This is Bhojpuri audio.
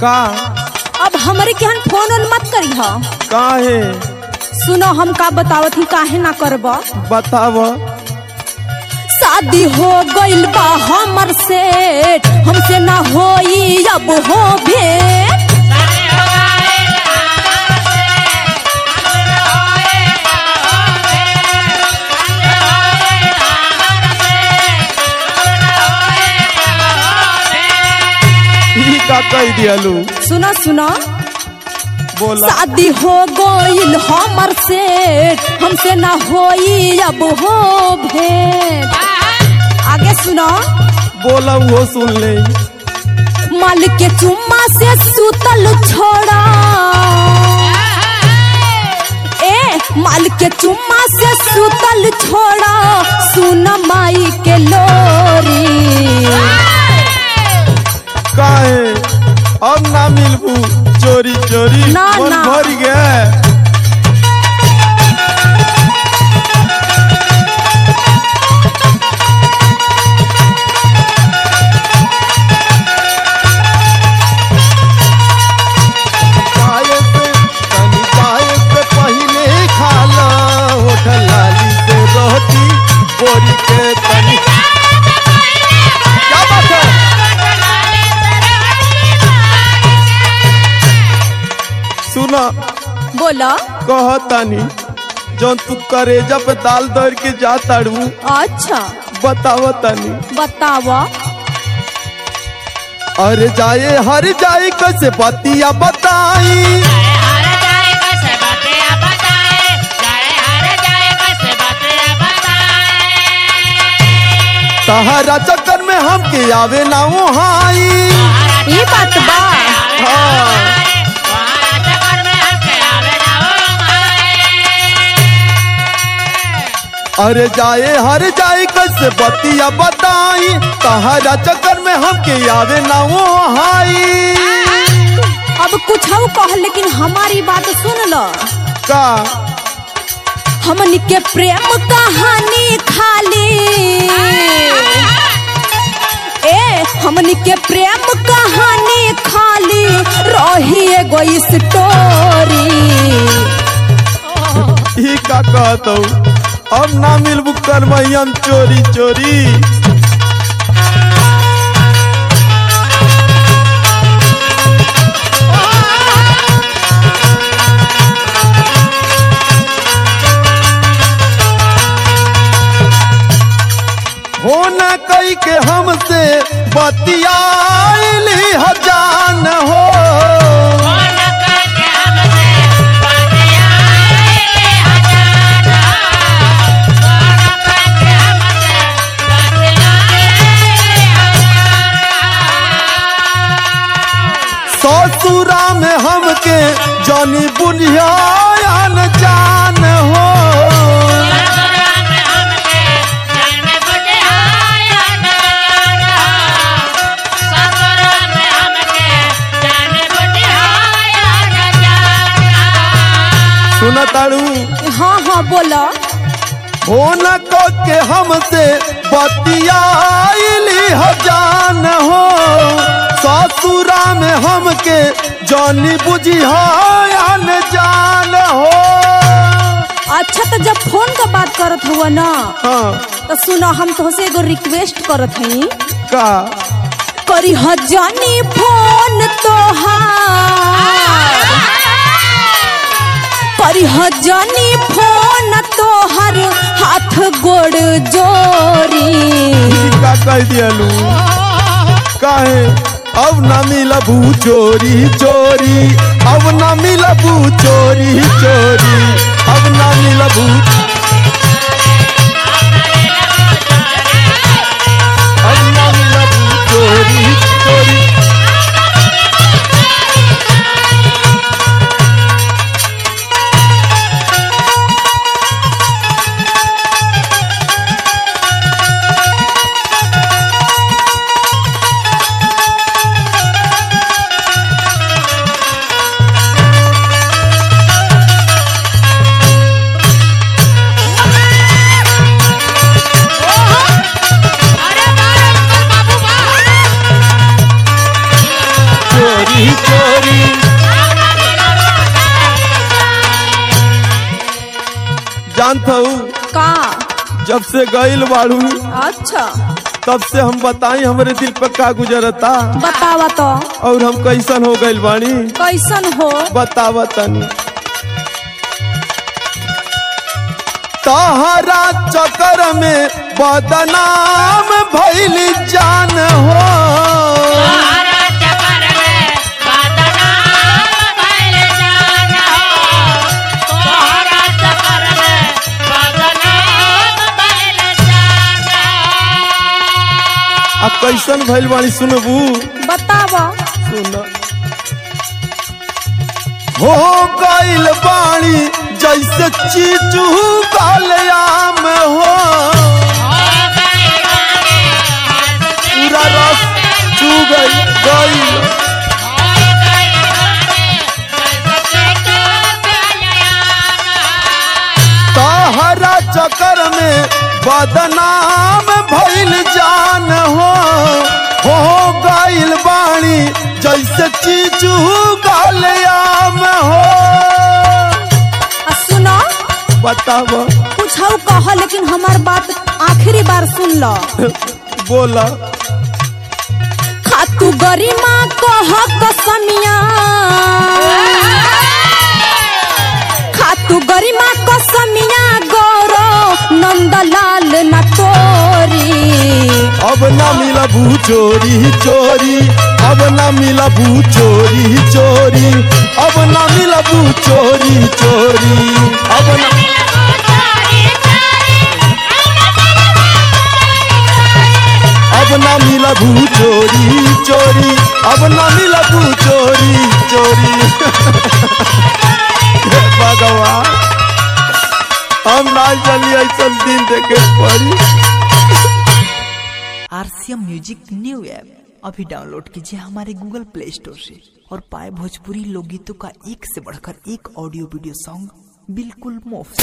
का अब हमरे केहन फोन ओन मत करी ह काहे सुनो हम का बतावत ही काहे ना करब बताव शादी हो गइल बा हमर से हमसे ना होई अब हो भेंट ई का कह दियलू सुनो सुनो बोला शादी हो गइल हमर से हमसे ना होई अब हो भेंट आगे सुनो बोला वो सुन ले माल के चुम्मा से सुतल छोड़ा ए माल के चुम्मा से सुतल छोड़ा सुन माई के लोरी काहे अब ना मिलबू चोरी चोरी ना, मन ना। भर गया चाय से तनी चाय से पहले खा लो होटल लाली से रोटी बोरी के तनी क्या बात है सुना बोला कहतानी जौन तू करेजा पे दाल दर के जा ताड़ू अच्छा बतावतानी बतावा अरे जाए हर जाए कैसे बतिया बताई तहरा चक्कर में हमके आवे ना हाई ये बात बा हाँ अरे जाए हर जाए कैसे बतिया बताई तहरा चक्कर में हमके आवे ना हाई अब कुछ हम कह लेकिन हमारी बात सुन लो का हमनी के प्रेम कहानी खाली ए हमनी के प्रेम कहानी खाली रही एगो स्टोरी ई का कहत अब ना मिलबू करमैयन चोरी चोरी हो न कई के हमसे बतियाली हजान हो ससुरा में हमके जानी बुझियान जान हो सुन ताड़ू हाँ हाँ बोलो हो न को के हमसे बतियाली हजान हो ससुरा में हमके जानी बुझियान जान हो अच्छा तो जब फोन का बात करत हुआ ना हाँ तो सुनो हम तुहसे एगो रिक्वेस्ट करत हई का करी हजानी फोन तोहार करी हजानी फोन तोहर हाथ गोड़ जोरी ई का कह दियलू काहे अब ना मिलबू चोरी चोरी अब ना मिलबू चोरी चोरी अब ना मिलबू अब ना मिलबू चोरी चोरी चोरी जानत हूँ का जब से गईल बाड़ू अच्छा तब से हम बताई हमरे दिल पे का गुजरता बतावा तो और हम कैसन हो गईल बानी कैसन हो बतावा तनी तहरा चक्कर में बदनाम भइल जान हो आ कैसन भइल बानी सुनबू बतावा सुन हो गईल बाणी जैसे चीचू कालयाम हो पूरा रस चू गई गईल तहरा चक्कर में बदनाम भइल जान हो हो गईल बाणी जैसे चीचू कालयाम हो आ सुनो बताब कुछ कह लेकिन हमार बात आखिरी बार सुन लो बोला खातू गरिमा कह कसमिया खातू गरिमा कसमिया गौरो नंदलाल न तोरी अब ना मिला भू चोरी चोरी अब ना मिला भू चोरी चोरी अब ना मिला भू चोरी चोरी अब ना अब ना मिला भू चोरी चोरी अब ना मिला भू चोरी चोरी हे भगवान हम ना चली ऐसा दिन देखे पड़ी आरसीएम म्यूजिक न्यू ऐप अभी डाउनलोड कीजिए हमारे गूगल प्ले स्टोर से और पाए भोजपुरी लोकगीतों का एक से बढ़कर एक ऑडियो वीडियो सॉन्ग बिल्कुल मुफ्त